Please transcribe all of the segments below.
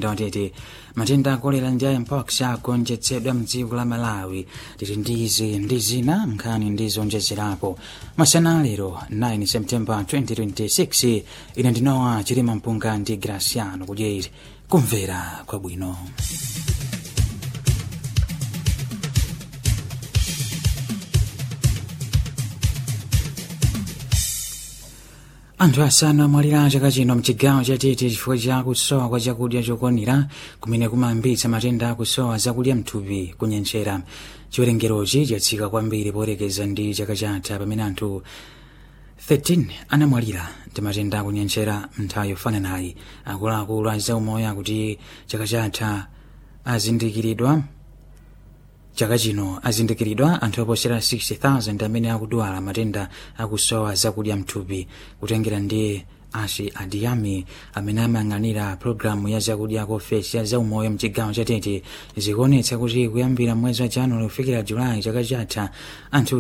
mzinda watete matenda akolera ndi mpox agonjetsedwa mdziko la malawi tili ndizi ndi zina nkhani ndi zonjezerapo masana lero 9 september 2026 ine ndinowa chilima mpunga ndi graciano kudyeri kumvera kwabwino anthu asanu amwalira chaka chino mchigawo chatete chifukwa cha kusowa kwa chakudya chokwanira kumene kumayambitsa matenda akusowa zakudya mthupi kunyenchera chiwerengerochi chatsika kwambiri poyerekeza ndi chaka chatha pamene anthu 13 anamwalira ndi matenda akunyenchera nthawi yofananayi akuluakulu a zaumoyo akuti chaka chatha azindikiridwa chaka chino azindikiridwa anthu oposera 60,000 amene akudwala matenda akusowa zakudya mthupi kutengera ndi ashi adiyami amene amayang'anira pologalamu ya zakudya kofesi ya zaumoyo mchigawo chatete zikuonetsa kuti kuyambira mwezi wa januwali kufikira julayi chaka chatha anthu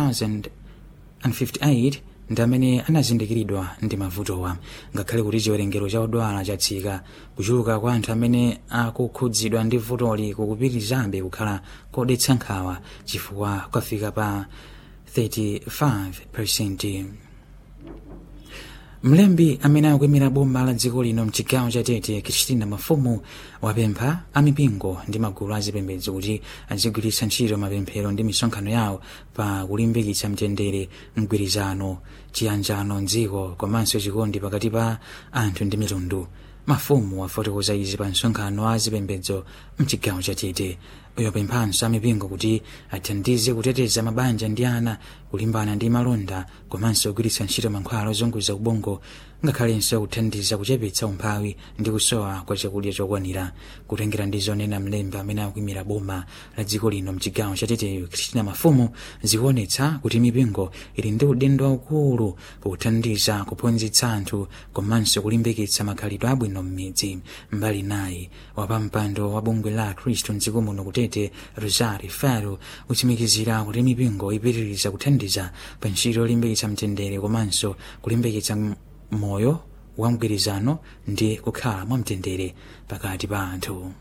10,058 ndi amene anazindikiridwa ndi mavutowa ngakhale kuti chiwerengero cha odwala chatsika kuchuluka kwa anthu amene akukhudzidwa ndi vutoli kukupitirizabe kukhala kodetsa nkhawa chifukwa kwafika pa 35 mlembi amene akuyimira boma la dziko lino mchigawo cha tete kristina mafumu wapempha amipingo ndi magulu azipembedzo kuti azigwiritsa ntchito mapemphero ndi misonkhano yawo pa kulimbikitsa mtendere mgwirizano chiyanjano mdziko komanso chikondi pakati pa anthu ndi mitundu mafumu wafotokoza izi pa msonkhano wa azipembedzo mchigawo cha tete uyo pemphanso amipingo kuti athandize kuteteza mabanja ndi ana kulimbana ndi malonda komanso kugwiritsa ntchito mankhwala ozunguza ubongo ngakhalenso kuthandiza kuchepetsa umphawi ndi kusowa kwa chakudya chokwanira kutengera ndi zonena mlembi amene akuyimira boma la dziko lino mchigawo chateteyo kristina mafumu zikuonetsa kuti mipingo ili ndi udindo waukulu pothandiza kuphunzitsa anthu komanso kulimbikitsa makhalidwe abwino m'midzi mbali nayi wapampando wa bungwe la khristu mdziko muno kutete rosari faro utsimikizira kuti mipingo ipitiriza kuthandiza pa ntchito yolimbikitsa mtendere komanso kulimbikitsa moyo wa mgwirizano ndi kukhala mwamtendere pakati pa anthu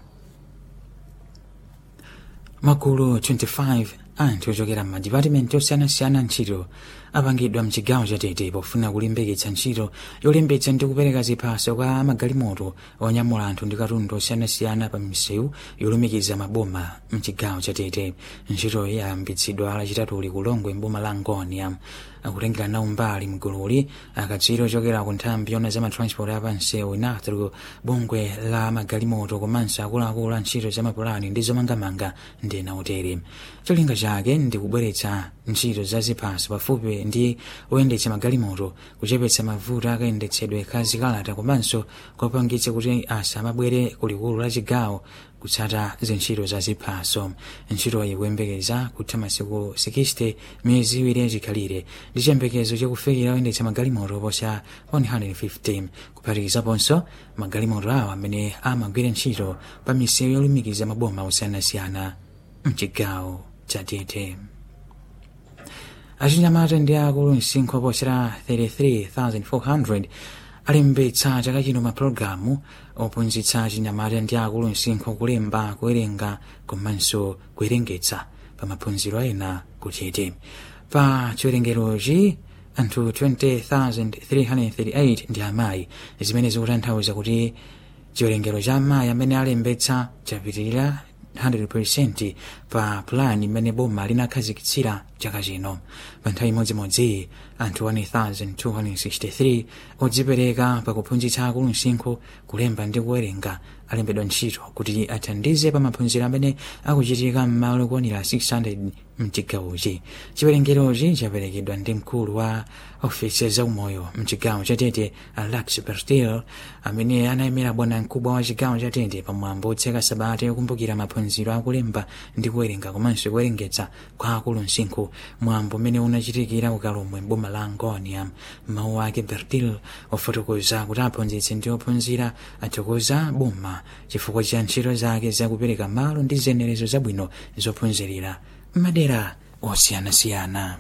magulu 25 anthu ochokera m'madipatimenti osiyanasiyana ntchito apangidwa mchigawo chatete pofuna kulimbikitsa ntchito yolimbitsa ndi kupereka ziphaso kwa magalimoto onyamula anthu ndi katundu osiyanasiyana pa misewu yolumikiza maboma mchigawo chatete ntchitoyi yayambitsidwa lachitatuli kulongwe mboma la ngonia akutengera nawo mbali mgululi akatswiri ochokera ku nthambi yona za matransport apansewu inatru bungwe la magalimoto komanso akuluakulu a ntchito za mapulani ndi zomangamanga ndi ena otere cholinga chake ndi kubweretsa ntchito za ziphaso pafupi ndi oyendetsa magalimoto kuchepetsa mavuto akayendetsedwe ka zikalata komanso kopangitsa kuti asamabwere kulikulu la chigawo kutsata zintchito za ziphaso ntchitoyi kuyembekeza kutha masiku 60 miyezi iwiri yachikhalire ndi chiyembekezo chakufikira oyendetsa magalimoto oposa 150 kuphatikizaponso magalimoto awo amene amagwira ntchito pa misewu yolumikiza maboma osiyanasiyana mchigawo chatete achinyamata ndi akulu msinkhu oposera 33400 alembetsa chaka chino mapulogalamu ophunzitsa achinyamata ndi akulu msinkhu kulemba kuwerenga komanso kuwerengetsa pa maphunziro ena kutete pa chiwerengerochi anthu 20338 ndi amayi zimene zikutanthauza kuti chiwerengero cha amayi amene alembetsa chapitirira 100% pa pulani imene boma linakhazikitsira chaka chino pa nthawi imodzimodzi anthu 1263 odzipereka pakuphunzitsa akulu msinkhu kulemba ndi kuwerenga alembedwa ntchito kuti athandize pa maphunziro amene akuchitika m'malo okwanira 600 mchigawochi chiwerengerochi chaperekedwa ndi mkulu wa ofisi zaumoyo mchigawo chatete alex bertil amene anayimira bwana mkubwa wa chigawo chatete pamwambo otseka sabata yokumbukira maphunziro akulemba ndi kuwerenga komanso kuwerengetsa kwa akulu msinkhu mwambo umene unachitikira ukalomwe mboma la ngonia mawu ake bertil ofotokoza kuti aphunzitsi ndi ophunzira athokoza boma chifukwa cha ntchito zake zakupereka malo ndi zenerezo zabwino zophunzirira madera osiyanasiyana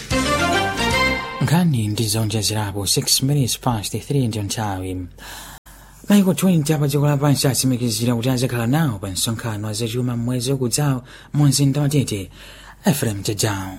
nkhani ndi zonjezerapo 6 minutes past 3 ndiyo nthawi maiko 20 apa dziko lapansi atsimikizira kuti azakhala nawo pa msonkhano azachuma mmwezi ukudzawo mu mzinda wa tete efrem jajawo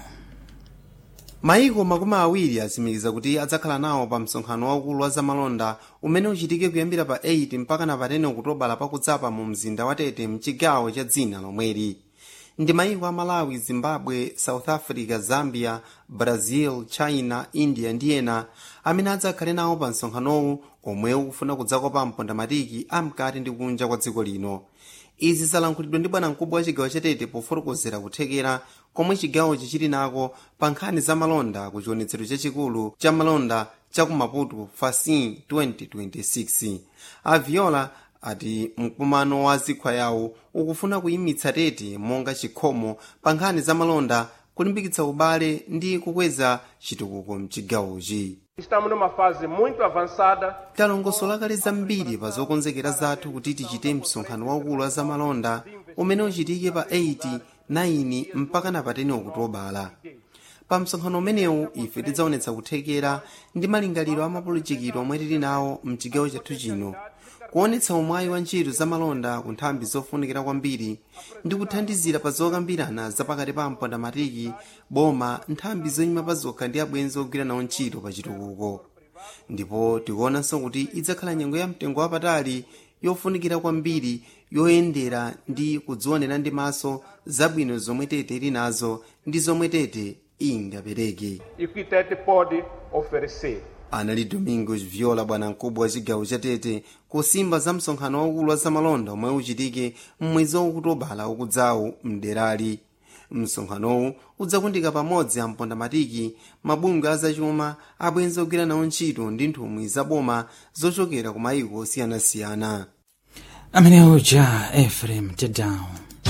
maiko makumi awiri atsimikiza kuti adzakhala nawo pa msonkhano waukulu wa zamalonda umene uchitike kuyambira pa 8 mpaka na pa 10 okutobala pakudzapa mu mzinda wa tete mchigawo cha dzina lomweli ndi maiko a malawi zimbabwe south africa zambia brazil china india ndi ena amene adzakhale nawo pa msonkhanowu omwe ukufuna kudzakopa mpondamatiki amkati ndi kunja kwa dziko lino izi zalankhulidwa ndi bwanamkubwa wa chigawo chatete pofotokozera kuthekera komwe chigawochi chili nako pa nkhani za malonda ku chionetsero chachikulu cha malonda cha ku maputo fasin 2026 aviola ati mkumano wa zikhwa yawo ukufuna kuyimitsa tete monga chikhomo pa nkhani za malonda kulimbikitsa ubale ndi kukweza chitukuko mchigawochi Estamos numa fase muito avançada talongosola kale zambiri pa zokonzekera zathu kuti tichite msonkhano waukulu wa zamalonda umene uchitike pa 8 9 mpaka na pa 10 okutobala pa msonkhano umenewu ife tidzaonetsa kuthekera ndi malingaliro amapolitikiro omwe tili nawo mchigawo chathu chino kuonetsa umwayi wa ntchito zamalonda ku nthambi zofunikira kwambiri ndi kuthandizira pa zokambirana zapakati pa mpondamatiki boma nthambi zoyima pa zokha ndi abwenzi ogwira nawo ntchito pa chitukuko ndipo tikuonanso kuti idzakhala nyengo ya mtengo wapatali yofunikira kwambiri yoyendera ndi kudzionera ndi maso zabwino zomwe tete ili nazo ndi zomwe tete ingapereke e que Tete pode oferecer. anali domingos viola bwanamkubwa wa chigawo cha tete kusimba za msonkhano waukulu wa zamalonda omwe uchitike mmwezi waukutobala ukudzawu mderali msonkhanowu udzakundika pamodzi ampondamatiki mabungwe azachuma abwenzi ogwira nawo ntchito ndi nthumwi zaboma zochokera ku mayiko osiyanasiyana amene uja efrem jajawo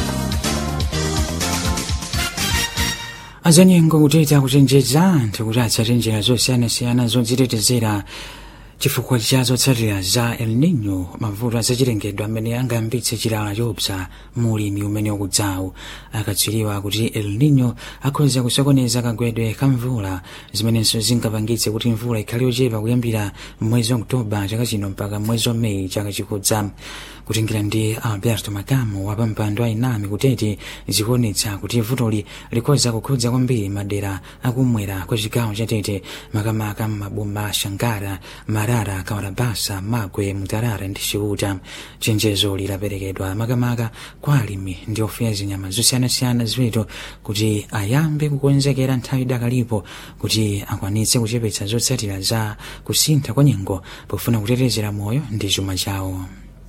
azanyengo kuteta kuchenjeza anthu kuti atsate njira zosiyanasiyana zodzitetezera chifukwa cha zotsatira za el nino mavuto azachilengedwe amene angayambitse chilala chopsa mulimi umene ukudzawu akatswiriwa kuti el nino akhoza kusokoneza kagwedwe ka mvula zimenenso zingapangitse kuti mvula ikhale yochepa kuyambira mwezi wa oktoba chaka chino mpaka mwezi wa meyi chaka chikudza kutingira ndi alberto makamu wa pampando ainami kutete zikuonetsa kuti vutoli likhoza kukhudza kwambiri madera akumwera kwa chigawo cha tete makamaka maboma a shangara marara kawarabasa magwe mutarara ndi chiuta chenjezo lilaperekedwa makamaka kwa alimi ndi ofuya zinyama zosiyanasiyana ziweto kuti ayambe kukonzekera nthawi dakalipo kuti akwanitse kuchepetsa zotsatira za kusintha kwa nyengo pofuna kutetezera moyo ndi chuma chawo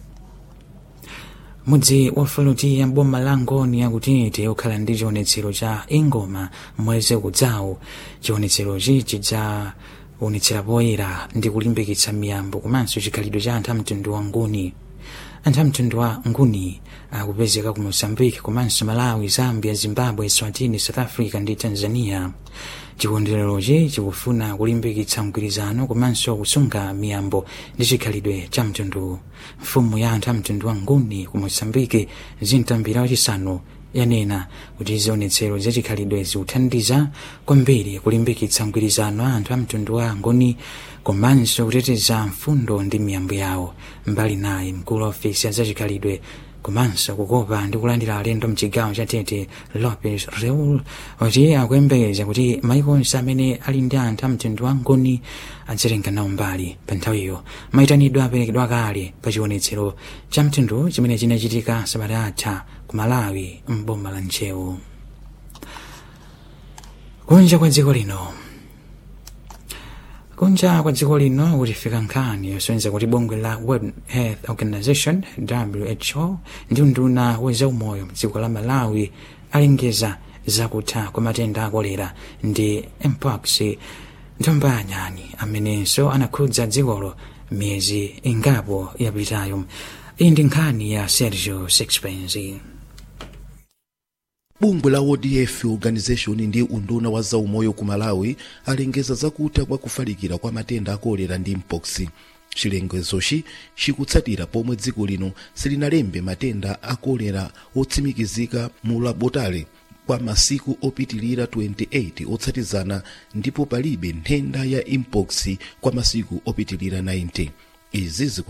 mudzi wa faluti ya boma la ngoni yakutete ukhala ndi chionetsero cha ingoma mwezi ukudzawu chionetserochi chidzaonetsera poyera ndi kulimbikitsa miyambo komanso chikhalidwe cha anthu amtundu wa nguni anthu amtundu wa nguni akupezeka ku mozambique komanso malawi zambia zimbabwe swatini south africa ndi tanzania chikondwererochi chikufuna kulimbikitsa mgwirizano komanso kusunga miyambo ndi chikhalidwe cha mtundu mfumu ya anthu amtundu wa nguni ku mozambique zintambira wachisanu yanena kuti zionetsero zachikhalidwe zikuthandiza kwambiri kulimbikitsa mgwirizano a anthu amtundu wa nguni komanso kuteteza mfundo ndi miyambo yawo mbali naye mkulu wa ofisi ya zachikhalidwe komanso kukopa ndi kulandira alendo mchigawo cha tete lopez reul wati akuyembekeza kuti maiko onse amene ali ndi anthu amtundu wa nguni adzatenga nawo mbali pa nthawiyo mayitanidwe aperekedwa kale pa chionetsero cha mtundu chimene chinachitika sabata atha ku malawi mboma la nchewu kunja kwa dziko lino kunja kwa dziko lino kutifika nkhani yosonyeza kuti bungwe la world health organization who ndi unduna wa zaumoyo mdziko la malawi alengeza zakutha kwa matenda akolera ndi mpox nthomba anyani amenenso anakhudza dzikolo miyezi ingapo yapitayo iyi ndi nkhani ya sergio sixpence bungwe la world health organization ndi unduna wa zaumoyo ku malawi alengeza zakutha kwa kufalikira kwa matenda akolera ndi mpox chilengezochi chikutsatira pomwe dziko lino silinalembe matenda akolera otsimikizika mu labotale kwa masiku opitilira 28 otsatizana ndipo palibe nthenda ya mpox kwa masiku opitilira 90 izi zikutsatira kuti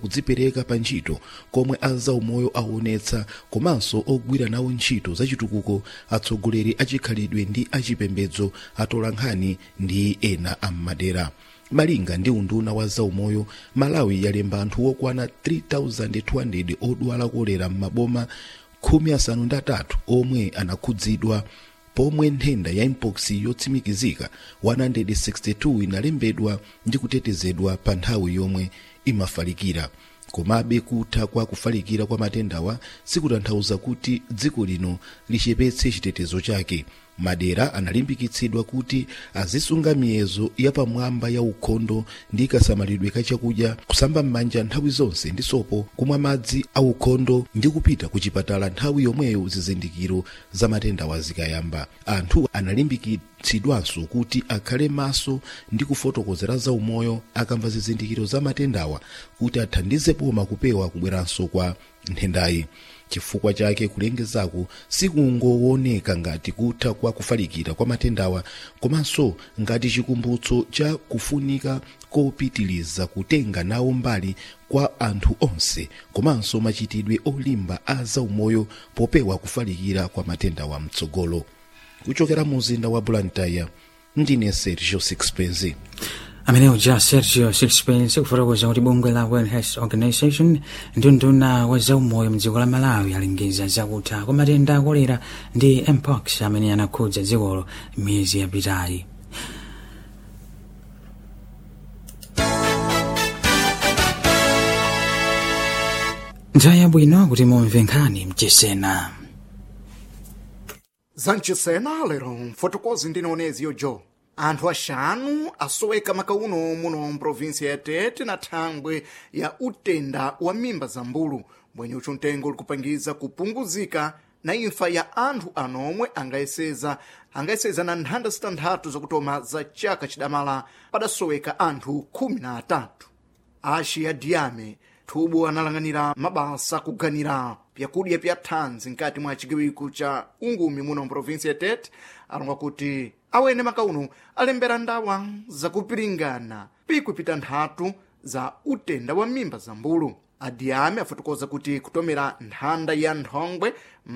kudzipereka pa ntchito komwe azaumoyo aonetsa komanso ogwira nawo ntchito zachitukuko atsogoleri achikhalidwe ndi achipembedzo atola nkhani ndi ena ammadera malinga ndi unduna wa zaumoyo malawi yalemba anthu okwana 3200 odwala kolera m'maboma khumi asanu ndi atatu omwe anakhudzidwa pomwe nthenda ya mpox yotsimikizika 162 inalembedwa ndi kutetezedwa pa nthawi yomwe imafalikira komabe kutha kwa kufalikira kwa matendawa sikutanthauza kuti dziko lino lichepetse chitetezo chake madera analimbikitsidwa kuti azisunga miyezo yapamwamba ya ukhondo ndi kasamalidwe ka chakudya kusamba m'manja nthawi zonse ndi sopo kumwa madzi a ukhondo ndi kupita ku chipatala nthawi yomweyo zizindikiro za matendawa zikayamba anthu analimbikitsidwanso kuti akhale maso ndi kufotokozera za umoyo akamva zizindikiro za matendawa kuti athandize poma kupewa kubweranso kwa nthendayi chifukwa chake kulengezaku sikungooneka ngati kutha kwa kufalikira kwa matendawa komanso ngati chikumbutso cha kufunika kopitiliza kutenga nawo mbali kwa anthu onse komanso machitidwe olimba a zaumoyo popewa kufalikira kwa matendawa mtsogolo kuchokera mu mzinda wa blantyre ndine sergio sixpence amenewo ja sergio sixpence kufotokoza kuti bungwe la world health organization ndi nduna wa zaumoyo mdziko la malawi alengeza zakutha kwa matenda akolera ndi mpox amene anakhudza dzikolo miyezi yapitayi nthawi yabwino kuti mumve nkhani mchisena zancisena lero mfotokozi ndinoonezi yojo anthu axanu asoweka makauno muno mprovinsia ya tete na thangwe ya utenda wa mimba za mbulu mbwenye ucu mtengo likupangiza kupunguzika na imfa ya anthu anomwe angayeseza angayeseza na nthanda zitanthatu zakutoma za chaka chidamala padasoweka anthu khumi na atatu axi ya diyame thubu analang'anira mabasa kuganira pyakudya pya thanzi nkati mwa chigawiku cha ungumi muno mprovinsia ya tete alonga kuti awene makauno alembera ndawa zakupiringana pikupita nthatu za utenda wa mimba za mbulu adiyame afotokoza kuti kutomera nthanda ya nthongwe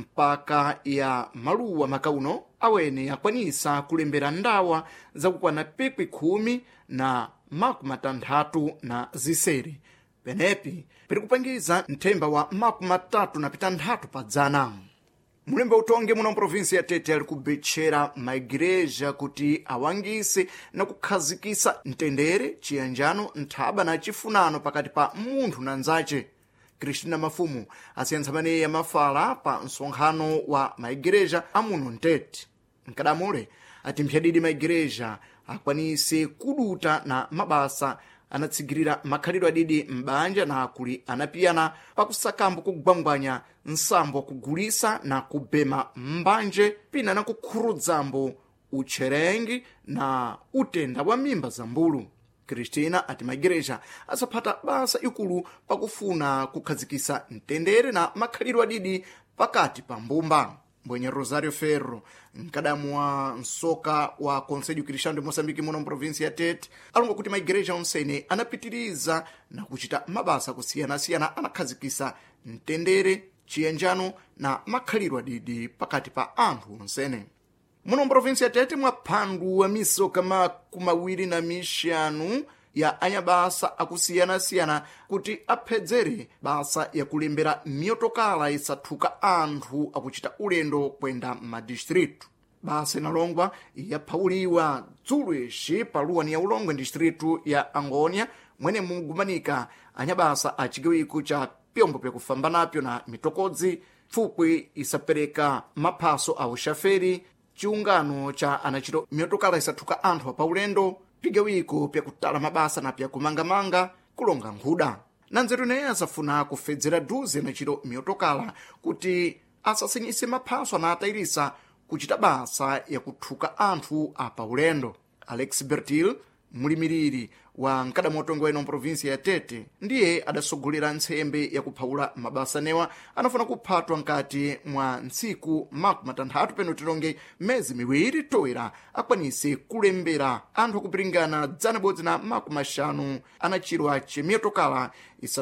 mpaka ya maluwa makauno awene akwanisa kulembera ndawa zakukwana pikwi khumi na makumi atanthatu na ziseri penepi pirikupangiza nthemba wa makumi atatu na pitanthatu pa dzana mulembe utongi muno mprovinsi ya tete ali kubetchera maigireja kuti awangise na kukhazikisa mtendere chiyanjano nthaba na chifunano pakati pa munthu na nzace kristina mafumu asiyentsa maneyi amafala pa msonkhano wa maigireja amuno mtete mkadamule ati mphyadidi maigireja akwanise kuduta na mabasa anatsigirira makhalidwe adidi m'banja na akuli anapiyana pakusakambo kugwangwanya nsambo kugulisa na kubema m'mbanje pina na kukhurudzambo utcherengi na utenda wa mimba za mbulu kristina ati maigereja asaphata basa ikulu pakufuna kukhazikisa mtendere na makhalidwe adidi pakati pa mbumba mbwenye rosario ferro mkadamu wa msoka wa conselho cristão de moçambique muno mprovinsi ya tete alonga kuti maigereja onsene anapitiriza na kuchita mabasa kusiyanasiyana anakhazikisa mtendere chiyanjano na makhalidwe adidi pakati pa anthu onsene muno mprovinsi ya tete mwa phandu wa misoka makumawiri na mixanu ya anyabasa akusiyanasiyana kuti aphedzere basa yakulembera miyotokala isathuka anthu akuchita ulendo kwenda m'madistritu basa inalongwa yaphauliwa dzulo ixi paluwani ya ulongwe distritu ya angônia mwene mugumanika anyabasa a chigawiku cha pyombo pyakufamba napyo na mitokodzi pfupwi isapereka maphaso a uxaferi chiungano cha anachito miyotokala isathuka anthu apaulendo pigawiko pyakutala mabasa na pyakumangamanga kulonga nkhuda na nzeru ineyi asafuna kufedzera duze na chiro miyotokala kuti asasinyise maphaso anatayirisa kuchita basa yakuthuka anthu apa ulendo alex bertil mulimiriri wa mkadamotongo eno mprovinsia ya tete ndiye adasogolera ntsembe yakuphawula mabasa newa anafuna kuphatwa nkati mwa ntsiku makumi atanthatu peno tilonge mezi miwiri toera akwanise kulembera anthu akupiringana dzana bodzi na makumi axanu anachirwa cemiyotokala isathuka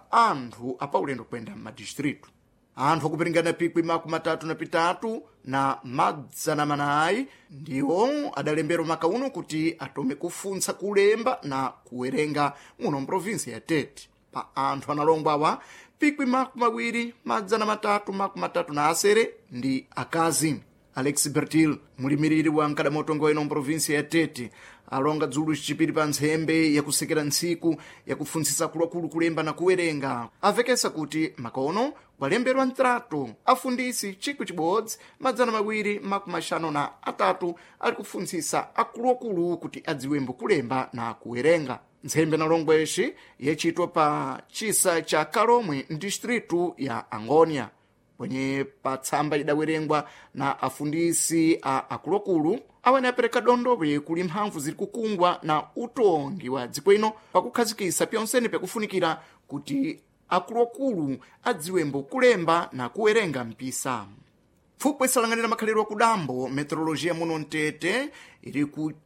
pa anthu apaulendo kuyenda m'madistritu anthu akupiringana pikwi makumi atatu na pitatu na madzana manayi ndiwo adalembera makauno kuti atome kufunsa kulemba na kuwerenga muno mprovinsi ya tete pa anthu analongwa awa pikwi makumi awiri madzana matatu makumi atatu na asere ndi akazi alex bertil mulimiriri wa mkadamotongo wa ino mprovinsi ya tete alonga dzulu cicipiri pa ntsembwe yakusekera ntsiku yakufuntsisa akuluakulu kulemba na kuwerenga avekesa kuti makono kwalemberwa mtrato afundisi cikwi cibodzi madzana mawiri makumi axanu na atatu ali kufuntsisa akuluakulu kuti adziwembo kulemba na kuwerenga ntsembwe nalongwexi yacitwa pa cisa ca kalomwe mdistritu ya angonia kwenye patsamba idawerengwa na afundisi a akuluakulu awene apereka dondowe kuli mphamvu ziri kukungwa na utongi wa dziko ino pakukhazikisa pyonsene pyakufunikira kuti akuluakulu adziwembo kulemba na kuwerenga mpisa pfupwe isalanganira makhalidwe akudambo meteorologia muno mtete iri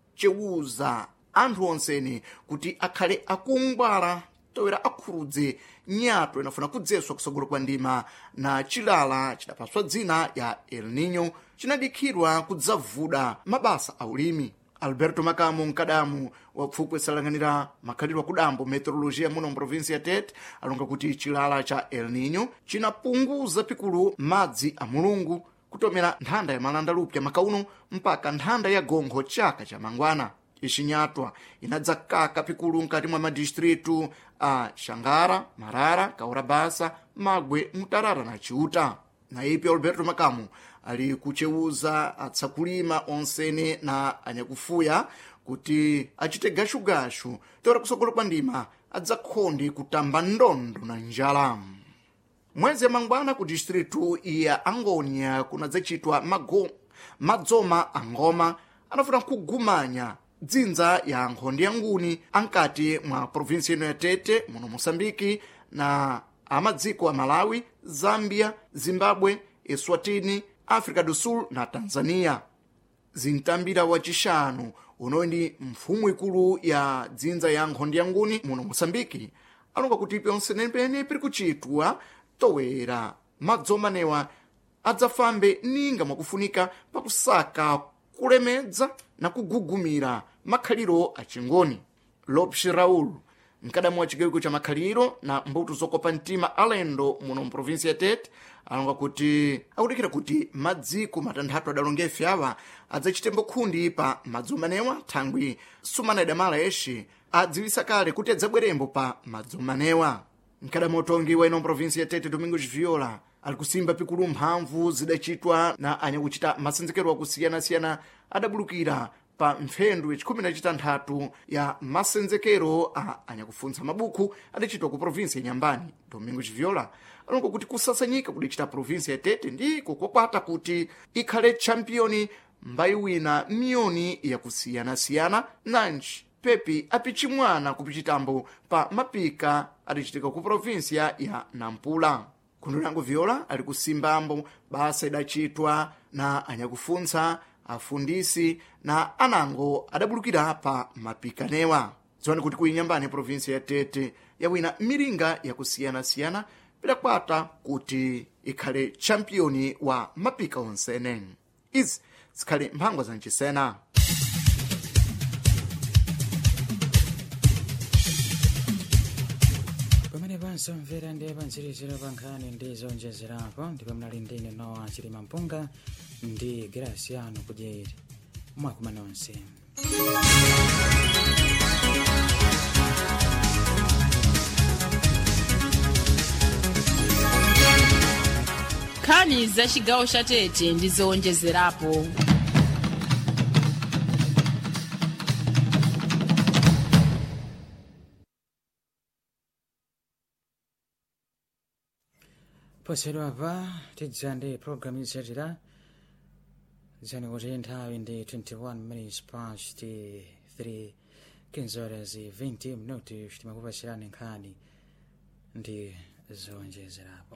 kucewuza anthu onsene kuti akhale akungwala towera akhurudze nyato inafuna kudzeswa kusogolo kwa ndima na chilala chidapaswa dzina ya el nino chinadikhidwa kudzavuda mabasa a ulimi alberto makamo mkadamu wa pfupwe salanganira makhalidwe akudambo meteorologia muno mprovinsi ya tete alonga kuti chilala cha el nino chinapunguza pikulu madzi a mulungu kutomera nthanda ya malandalupya makauno mpaka nthanda ya gonkho chaka cha mangwana icinyatwa inadzakaka pikulu mkati mwa madistritu a xangara marara kaurabasa magwe mutarara na ciuta na ipi alberto makamu ali kucewuza atsakulima onsene na anyakufuya kuti acite gashugashu tora kusogolo kwa ndima adzakhonde kutamba ndondo na njala mwezi mangwana ku distritu ya angonia kunadzachitwa mago madzoma angoma anafuna kugumanya dzinza ya nkhondo ya nguni ankati mwa provinsi ino ya tete muno moçambike na amadziko a malawi zambia zimbabwe eswatini africa do sul na tanzania zintambira wacixanu unoyi ndi mfumu ikulu ya dzinza ya nkhondo ya nguni muno moçambike alonga kuti pyonsenepene piri kuchitwa towera madzomanewa adzafambe ninga mwakufunika pakusaka kulemedza na kugugumira makhaliro achingoni lopes raul mkadamu wa chigawiko cha makhaliro na mbuto zokopa mtima alendo muno mprovinsi ya tete alonga kuti akudikira kuti madziko matanthatu adalongefe awa adzachite mbokhundi pa madzomanewa thangwi sumana idamala yeshe adziwisa kale kuti adzabwerembo pa madzomanewa mkadamu utongi wa ino mprovinsi ya tete domingos viola ali kusimba pikulu mphamvu zidachitwa na anyakuchita masenzekero akusiyana-siyana adabulukira pa mphendu yacikumi na citanthatu ya masenzekero a anyakufuntsa mabuku adachitwa ku provinsi ya nyambani domingo chiviola alonga kuti kusasanyika kudachita provinsi ya tete ndiko kwakwata kuti ikhale champiyoni mbayi wina miyoni yakusiyana-siyana nanji pepi apichimwana kupichitambo pa mapika adachitika ku provinsia ya nampula kundulango viola ali kusimbambo basa idachitwa na anyakufuntsa afundisi na anango adabulukira pa mapikanewa dziwani kuti kuinyambani provinsi ya tete yawina milinga yakusiyana-siyana pidakwata kuti ikhale champiyoni wa mapika onsene izi zikhale mphangwa za mcisena pamene pansomvera ndiye pantsiriziro pa nkhani ndi zonjezerapo ndipo mnali ndine nowa chilima mpunga ndi graciano kudyeri mwakuma nonse nkhani za chigawo cha tete ndi zowonjezerapo posedwapa tidza ndi programu yotsatira dzani kuti nthawi ndi 21 minutes past 3 kinzoras 20 minuti timakupasirani nkhani ndi zowonjezerapo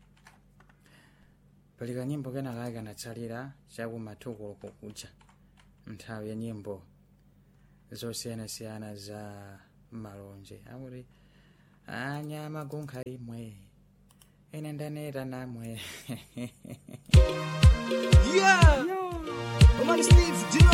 pali kanyimbo kenaka kanatsalira chakumatukulo kukucha nthawi ya nyimbo zosiyanasiyana za malonje akuti anyama gunkha imwe ine ndanera namwe Yeah! Yo. Steve, do you